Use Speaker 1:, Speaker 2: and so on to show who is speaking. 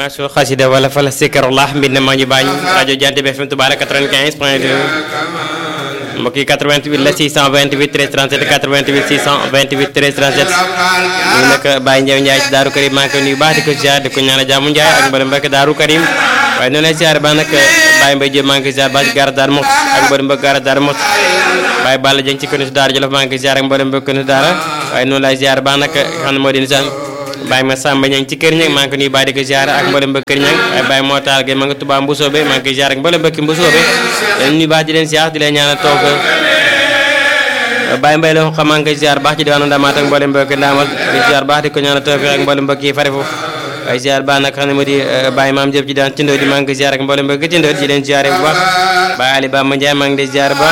Speaker 1: maasul xasida wala fala sikarullah mbind maa ñu baañ rajo Jant bi FM Touba 95 point 2 mbokk yi 88 la 628 13 37 88 628 13 37 ñu nag Baye Ndiaw Ndiaye ci Daaru Karim maa ngi koy nuyu baax di ko ziar di ko ñaanal jàmm Ndiaye ak mboolem mbokk Daaru Karim waaye noonu lay ziar ba nag Baye Mbaye Diop maa ngi koy ziar baax ci gaara Daaru Moxti ak mboolem mbokk gaara Daaru Moxti Baye Balla Dieng ci konu Daara Jolof maa ngi koy ziar ak mboolem mbokk konu Daara waaye noonu lay ziar ba nag xam ne moo di nisaan Baye ma Samba Ñang ci kër ñang maa ngi ko nuyu baax di ko ziar ak mboolem mbokk kër ñang waaye Baye moo taal ge ma nga Touba Mbusoobe maa ngi koy ziar ak mboolem mbokki Mbusoobe leen nuyu baax di leen ziar di leen ñaanal toog Baye Mbaye la xam maa ngi koy ziar baax ci diwaanu Ndamaat ak mboolem mbokki Ndaamal di ziar baax di ko ñaanal toog ak mboolem mbokk yi fare foofu waaye ziar baax nag xam ne moo di Baye Maam Diop ci daan Tindoo di maa ngi koy ziar ak mboolem mbokki Tindoo di leen ziar bu baax Baye Ali Bamba Ndiaye maa ngi lay ziar baax